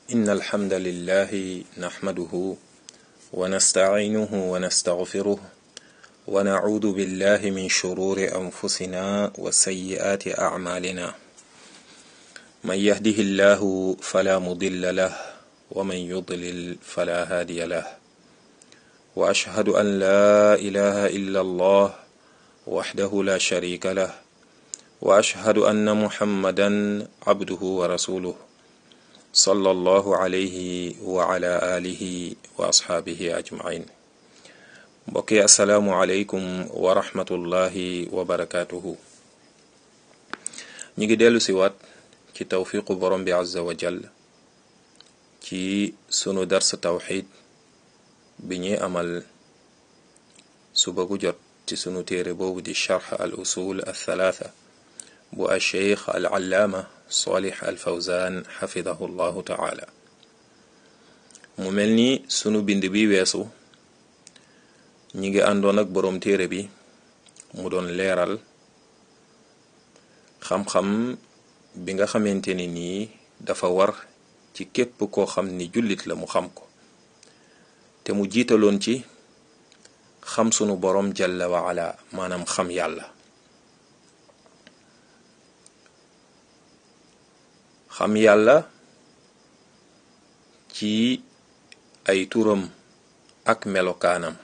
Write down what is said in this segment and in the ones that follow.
إن الحمد لله نحمده ونستعينه ونستغفره ونعوذ بالله من شرور أنفسنا وسيئات أعمالنا من يهده الله فلا مضل له ومن يضلل فلا هادي له وأشهد أن لا إله إلا الله وحده لا شريك له وأشهد أن محمدا عبده ورسوله صلى الله عليه وعلى آله وأصحابه أجمعين mbokki asalaamualeykum wa rahmatullahi wa barakaatuhu ñi ngi dellu si waat ci tawfiqu borom bi azza wa jall ci sunu dars tawxid bi ñuy amal suba gu jot ci sunu téere boobu di charx al usul al thalaatha bu al cheikh al allaama salih al fawzan xafidahu llahu taala mu mel ni sunu bind bi weesu ñi ngi àndoon ak boroom téere bi mu doon leeral xam-xam bi nga xamante ni nii dafa war ci képp koo xam ni jullit la mu xam ko te mu jiitaloon ci xam sunu boroom jalla wa ala maanaam xam yàlla xam yàlla ci ay turam ak melokaanam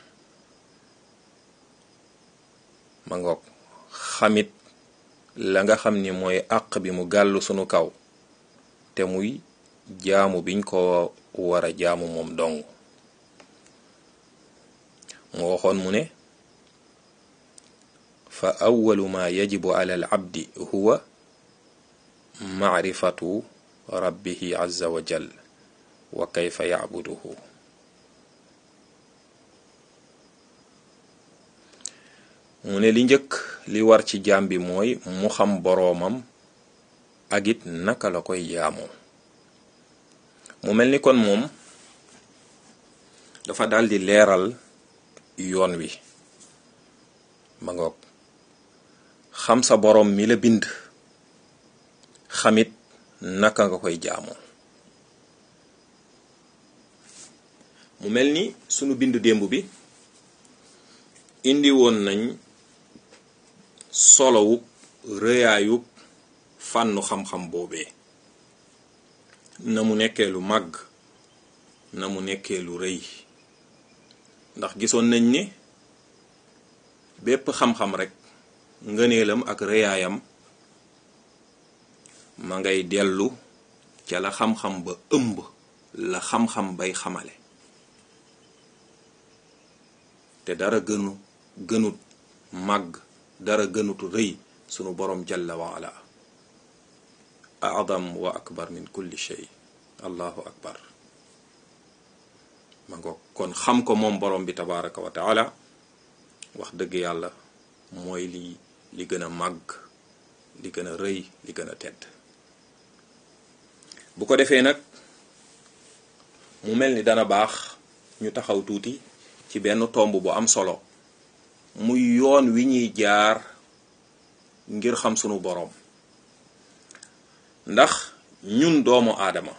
ma ngoog xamit la nga xam ni mooy àq bi mu gàllu sunu kaw te muy jaamu biñ ko war a jaamu moom dong mu waxoon mu ne fa awalu ma yajibu ala al abdi huwa maarifatu rabbihi azza wa jal wa kayfa yacbuduhu mu ne li njëkk li war ci jaam bi mooy mu xam boroomam ak it naka la koy jaamoo mu mel ni kon moom dafa daldi leeral yoon wi ma ngoog xam sa boroom mi la bind xamit naka nga koy jaamoo mu mel ni sunu bind démb bi indi woon nañ solowub rëyaayub fànnu xam-xam boobee na mu nekkee lu màgg na mu nekkee lu rëy ndax gisoon nañ ni bépp xam-xam rekk ngëneelam ak rëyaayam ma ngay dellu ca la xam-xam ba ëmb la xam-xam bay xamale te dara gënu gënut màgg dara gënut rëy sunu boroom jalla wa ala adam wa akbar min kulli shay allahu akbar ma ngo kon xam ko moom boroom bi tabaraka wa taala wax dëgg yàlla mooy li li gën a màgg li gën a rëy li gën a tedd bu ko defee nag mu mel ni dana baax ñu taxaw tuuti ci benn tomb bu am solo muy yoon wi ñuy jaar ngir xam sunu boroom ndax ñun doomu aadama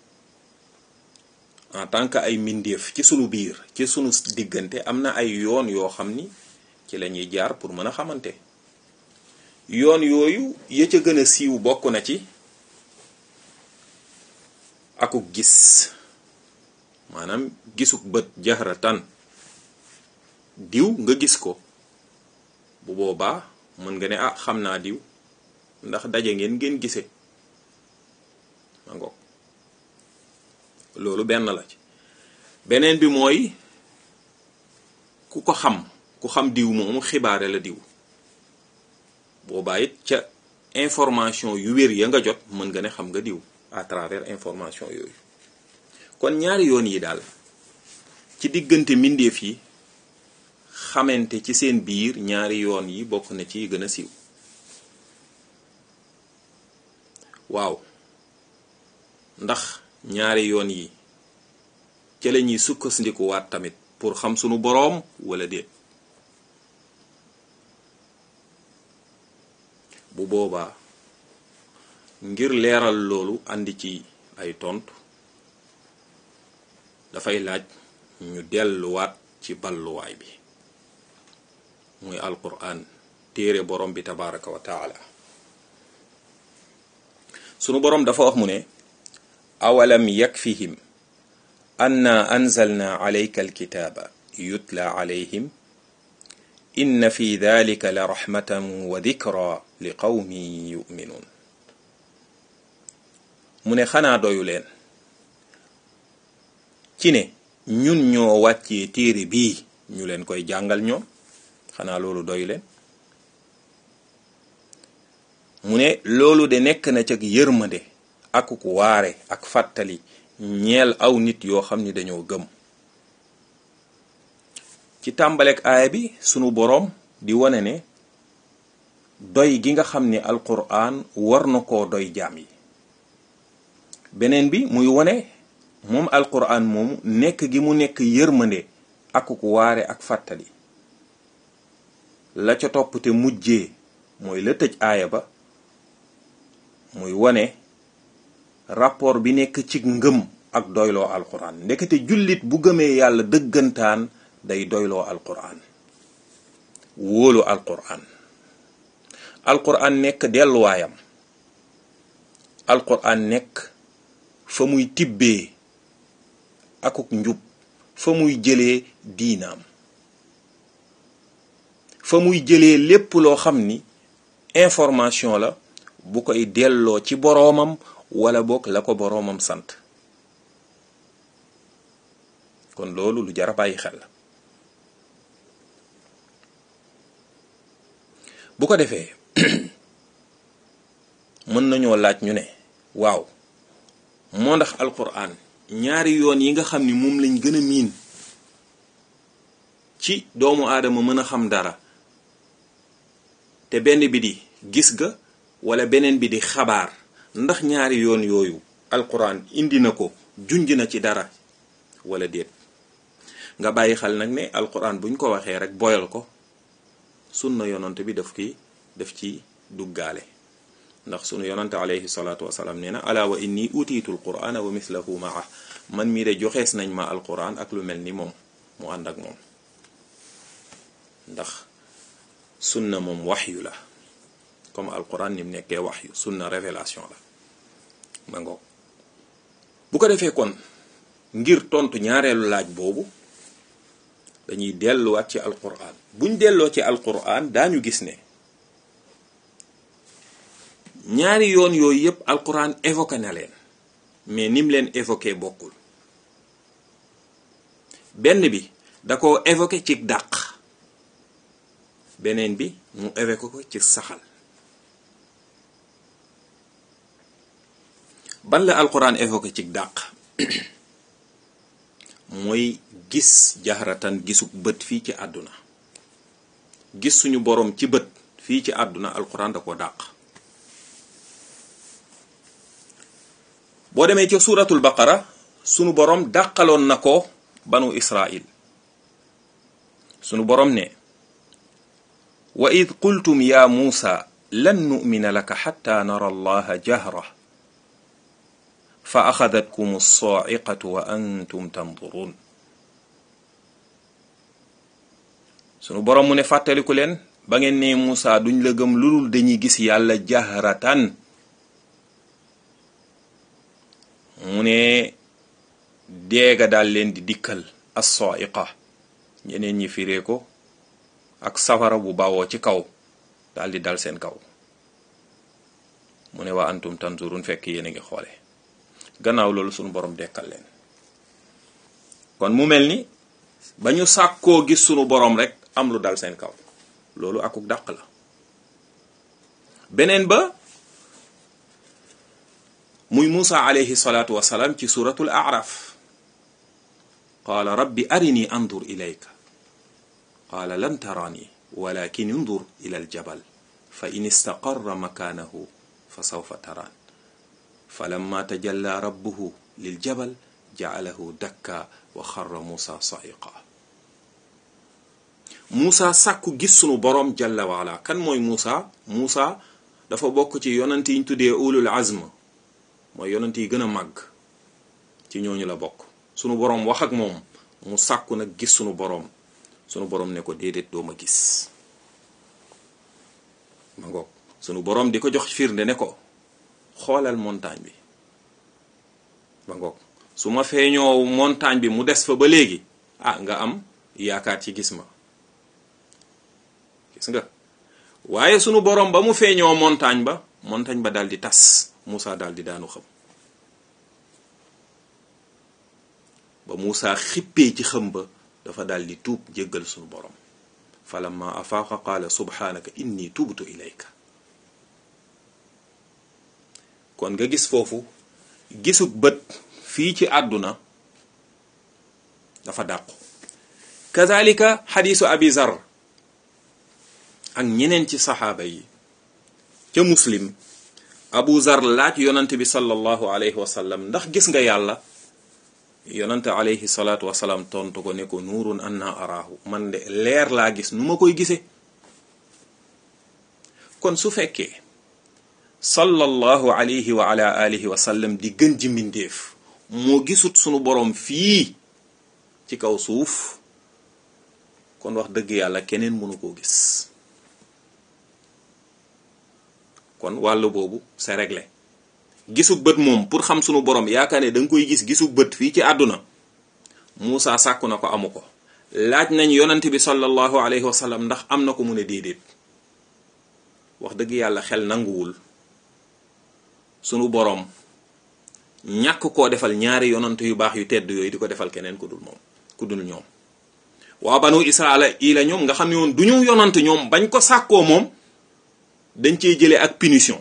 en tant que ay mbindeef ci sunu biir ci sunu diggante am na ay yoon yoo xam ni ci la ñuy jaar pour mën a xamante yoon yooyu ya ca gën a siiw bokk na ci akuk gis maanaam gisuk bët jahratan diw nga gis ko bu boobaa mën nga ne ah xam naa diw ndax daje ngeen ngeen gise ma ngoog loolu benn la ci beneen bi mooy ku ko xam ku xam diw moomu xibaare la diw boobaa it ca information yu wér ya nga jot mën nga ne xam nga diw à travers information yooyu kon ñaari yoon yi daal ci diggante mbindeef yi xamante ci seen biir ñaari yoon yi bokk na ci gën a siiw waaw ndax ñaari yoon yi ca la ñuy sukkandikuwaat tamit pour xam sunu boroom wala déet bu boobaa ngir leeral loolu andi ci ay tontu dafay laaj ñu delluwaat ci balluwaay bi muy alquran téere borom bi tabaraka wa taala sunu borom dafa wax mu ne awalam yakfihim anna anzalna alayka alkitaaba yutla alayhim inna fi dalika la raxmatan wa dikra li qawmin yuminuun mu ne xanaa doyu leen ci ne ñun ñoo wàccee téere bii ñu leen koy jàngal ñoom xanaa loolu doyu leen mu ne loolu de nekk na cag yërmande ak ku waare ak fàttali ñeel aw nit yoo xam ni dañoo gëm ci tàmbaleek aaya bi sunu boroom di wane ne doy gi nga xam ni alquran war na koo doy jaam yi beneen bi muy wane moom alquran moomu nekk gi mu nekk yërmande ak ku waare ak fàttali la ca topp te mujjee mooy la tëj aaya ba muy wane rapport bi nekk ci ngëm ak doyloo alquran ndekete jullit bu gëmee yàlla dëggantaan day doyloo alquran wóolu alquran alquran nekk delluwaayam alquran nekk fa muy tibbee akuk njub fa muy jëlee diinaam fa muy jëlee lépp loo xam ni information la bu koy delloo ci boroomam wala boog la ko boroomam sant kon loolu lu jar a bàyyi xel la bu ko defee mën nañoo laaj ñu ne waaw moo ndax alquran ñaari yoon yi nga xam ni moom lañ gën a miin ci doomu aadama mën a xam dara te benn bi di gis ga wala beneen bi di xabaar ndax ñaari yoon yooyu alquran indi na ko junj na ci dara wala déet nga bàyyi xel nag ne alquran buñ ko waxee rek boyal ko sunna yonante bi daf ki daf ci duggaale ndax sunu yonante alayhi salaatu wasalaam nee na ala wa inni utiitu alqurana wa mislahu maa man mii de joxees nañ ma alquran ak lu mel ni moom mu ànd ak moom ndax sunna moom waxyu la comme alquran ni mu nekkee waxyu sunna révélation la ma ngoog bu ko defee kon ngir tontu ñaareelu laaj boobu dañuy delluwaat ci alquran buñ delloo ci alquran daañu gis ne ñaari yoon yooyu yépp alquran évoqué na leen mais nim leen évoqué bokkul benn bi da ko évoqué ci dàq beneen bi mu évoqué ko ci saxal ban la alquran évoqué ci dàq mooy gis jaxaratan gisuk bët fii ci àdduna gis suñu boroom ci bët fii ci àdduna alquran da ko dàq boo demee ca suuratul baqara sunu boroom dàqaloon na ko banu israil sunu boroom ne wa id qultum ya muusa lan nu'mina laka xatta nara allaha jahra fa axadatkum alsaa'iqatu wa antum tanduruun sunu boroom mu ne fàttaliku leen ba ngeen ne Muusa duñ la gëm lu dul dañuy gis yàlla jahratan mu ne deega daal leen di dikkal as-sa'iqa ñeneen ñi firee ko ak safara bu bawoo ci kaw daal di dal seen kaw mu ne waa antum tanzurun fekk yéen a ngi xoole gannaaw loolu sunu borom dekkal leen kon mu mel ni ba ñu sàkkoo gis sunu borom rek am lu dal seen kaw loolu akuk dàq la beneen ba muy Muusa alayhi salaatu wasalaam ci suratul araf qaala rabbi arini andur ilayka qaala lan tarani walakin undur ila aljabal fa in istaqarra makaanahu fa sawfa taraan falamma tajalla rabbuhu liljabal ja'alahu dakka wa xarra Muusa sa'iqa Muusa sàkku gis sunu boroom jalla waala kan mooy Muusa Muusa dafa bokk ci yonent yi ñu tuddee ulul azm mooy yonent yi gën a màgg ci ñooñu la bokk sunu boroom wax ak moom mu sàkku nag gis sunu boroom sunu boroom ne ko déedéet doo ma gis ma ngoog sunu boroom di ko jox firnde ne ko xoolal montagne bi ma ngoog su ma feeñoo montagne bi mu des fa ba léegi ah nga am yaakaar ci gis ma gis nga waaye sunu boroom ba mu feeñoo montagne ba montagne ba daal di tas Moussa daal di daanu xam ba Moussa xippee ci xëm ba dafa daal di tuub jéggal sunu boroom falamma afaaqa qaala subhaanaka inni tubtu ilayka kon nga gis foofu gisug bët fii ci àdduna dafa dàqu kazalika xadiisu abi zar ak ñeneen ci saxaaba yi ca muslim abu zar laaj yonante bi sallallahu alayhi wa sallam ndax gis nga yàlla yonante alayhi salaatu wasalaam tontu ko ne ko nuurun anna araahu man de leer laa gis nu ma koy gisee kon su fekkee sallallahu alayhi wa ala alihi wa sallam di gën ji mbindéef moo gisut sunu boroom fii ci kaw suuf kon wax dëgg yàlla keneen mënu koo gis kon wàllu boobu c'est réglé gisug bët moom pour xam sunu borom yaakaar ne da nga koy gis gisug bët fii ci àdduna Muusa sàkku na ko amu ko laaj nañ yonante bi sallallahu alayhi wa sallam ndax am na ko mu ne déedéet wax dëgg yàlla xel nanguwul sunu borom ñàkk koo defal ñaari yonante yu baax yu tedd yooyu di ko defal keneen ku dul moom ku dul ñoom waa banu israila yi la ñoom nga xam ne woon du ñu yonante ñoom bañ ko sàkkoo moom dañ cee jëlee ak punition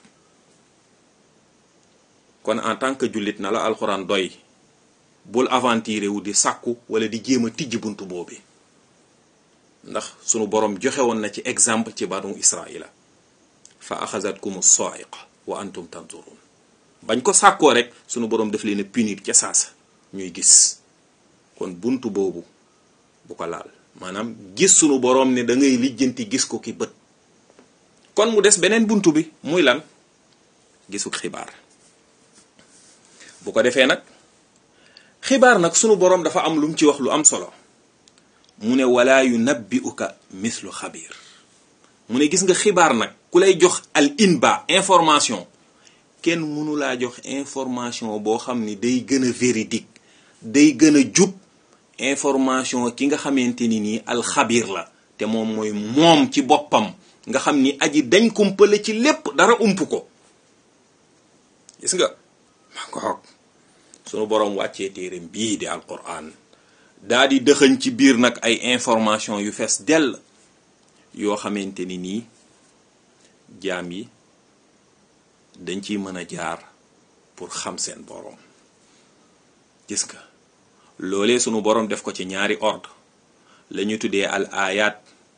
kon en tant que jullit na la alxuraan doy bul aventuré wu di sàkku wala di jéem a tijji buntu boobi ndax sunu borom joxe woon na ci exemple ci banu israila fa axazatkum soiqa wa antum tanzurun bañ ko sàkkoo rek sunu borom daf leen a punir ca saasa ñuy gis kon buntu boobu bu ko laal maanaam gis sunu borom ne da ngay lijjanti gis ko ki bët kon mu des beneen buntu bi muy lan gisuk xibaar bu ko defee nag xibaar nag sunu boroom dafa am lu mu ci wax lu am solo mu ne wala yunabbi'uka mislu xabiir mu ne gis nga xibaar nag ku lay jox al inba information kenn mënu laa jox information boo xam ni day gën a véridique day gën a jub information ki nga xamante ni nii alxabiir la te moom mooy moom ci boppam nga xam ni aji dañ kumpale ci lépp dara ump ko gis nga ma ngoog sunu boroom wàccee téereem bii di alquran daa di dëxëñ ci biir nag ay information yu fees dell yoo xamante ni nii jaam yi dañ ciy mën a jaar pour xam seen boroom gis nga loolee sunu boroom def ko ci ñaari ordre la ñu tuddee al ayat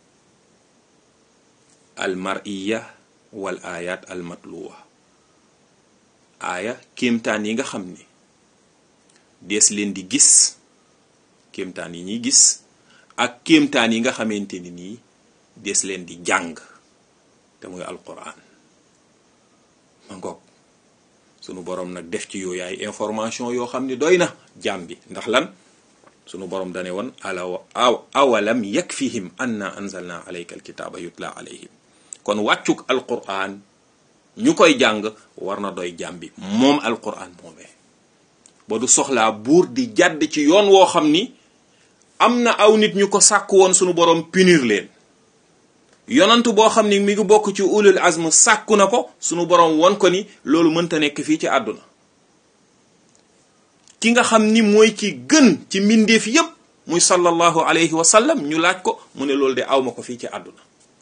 al mar'iya wal ayat al matluwa aaya kéemtaan yi nga xam ni dees leen di gis kéemtaan yi ñuy gis ak kéemtaan yi nga xamante ni nii dees leen di jàng te muy alquran ma ngoog sunu boroom nag def ci yooyu ay information yoo xam ni doy na jaam bi ndax lan sunu boroom dane woon ala awalam yakfihim anna anzalna alayka alkitaba yutla alayhim kon wàccuk alquran ñu koy jàng war na doy jaam bi moom alquran moomee ba du soxlaa buur di jàdd ci yoon woo xam ni am na aw nit ñu ko sàkk woon sunu boroom punir leen yonantu boo xam ni mi ngi bokk ci ulul azm sàkku na ko sunu boroom won ko ni loolu mënta nekk fii ci àdduna ki nga xam ni mooy ki gën ci mbindeef yépp muy sallallahu alayhi wa sallam ñu laaj ko mu ne loolu de awma ko fii ci àdduna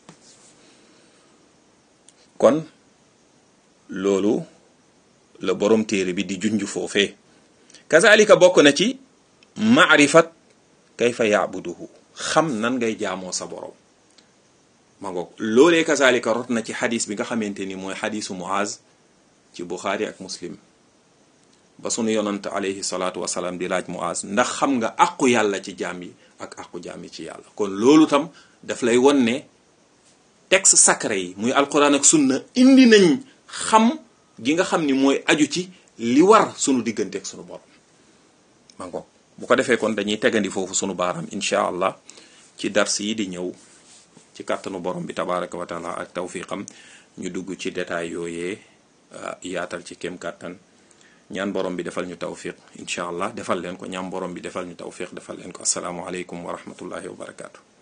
kon loolu la boroom téere bi di junj foofee kazalika bokk na ci maarifat kayfa yaabuduhu xam nan ngay jaamoo sa boroom ma ngoog loolee kazalika rot na ci xadis bi nga xamante ni mooy xadisu muaz ci buxaari ak muslim ba sunu yonant alayhi salaatu wasalaam di laaj muaz ndax xam nga àqu yàlla ci jaam yi ak àqu jaam yi ci yàlla kon loolu tam daf lay won ne texte sacré yi muy alquran ak sunna indi nañ xam gi nga xam ni mooy aju ci li war sunu diggante ak sunu borom ma ngoog bu ko defee kon dañuy tegandi foofu sunu baaraam incha allah ci dars yi di ñëw ci kàttanu borom bi tabaraka wa taala ak tawfiqam ñu dugg ci détail yooyee yaatal ci kem kàttan ñaan borom bi defal ñu tawfiq incha allah defal leen ko ñaan borom bi defal ñu tawfiq defal leen ko asalaamualeykum wa rahmatullahi wa barakaatu.